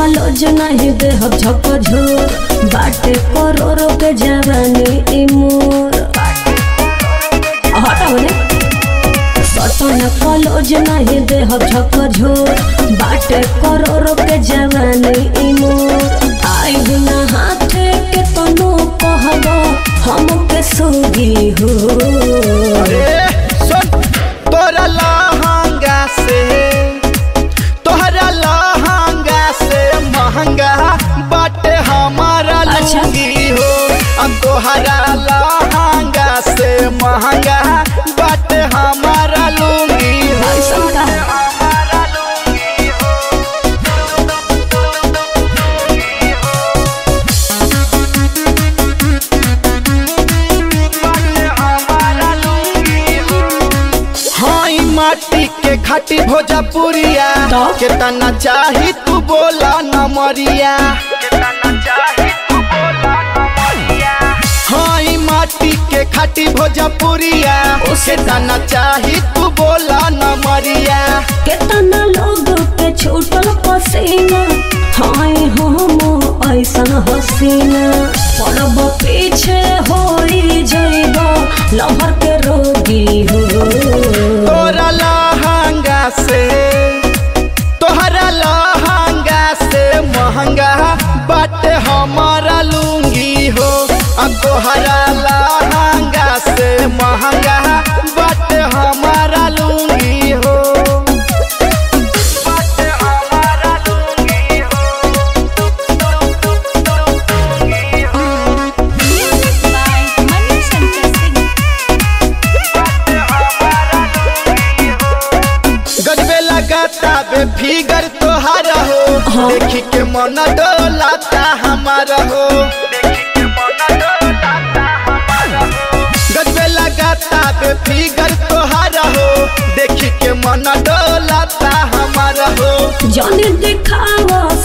College नहीं दे हम झक झोर बाटे करोड़ों के जवानी ई मोर हटा बोले सटन कॉलेज नहीं दे हम झक झोर बाटे करोड़ों के जवानी ई मोर आई बिना हाथे के तनो कहबो हम के सोगी हो अरे सुन तोरा लहंगा से तोहरा लहंगा से महंगा बाटे हमारा अच्छा। लुंगी हो अब तोहरा लहंगा से महंगा बाटे हमारा लुंगी हो ऐसा का हमारा लुंगी हो बाटे हमारा लुंगी हो हाँ ई माटी के खाटी भोजपुरिया तो? कितना चाही तू बोला न मरिया हाँ ई माटी के खाटी भोजपुरिया उसे कितना चाही तू बोला न मरिया केतना लोग के छूटल पसीना हाय हम ऐसन हसीना पड़ब पीछे होई जइब लहर के रोगी हो तोरा लहंगा से तोहरा लहंगा से महंगा बाटे हमारा लुंगी हो अब तोहरा लहंगा से महंगा बाटे हमारा लुंगी हो बाटे हमारा लुंगी हो Music by Manu Shankar Singh. गजबे लगाता बे फिगर तोहारा हो हाँ। देखी के मन डोलाता हमारा हो गजबे लगाता बे फिगर तोहारा हो देखी के मन डोलाता हमारा हो जन दिखावा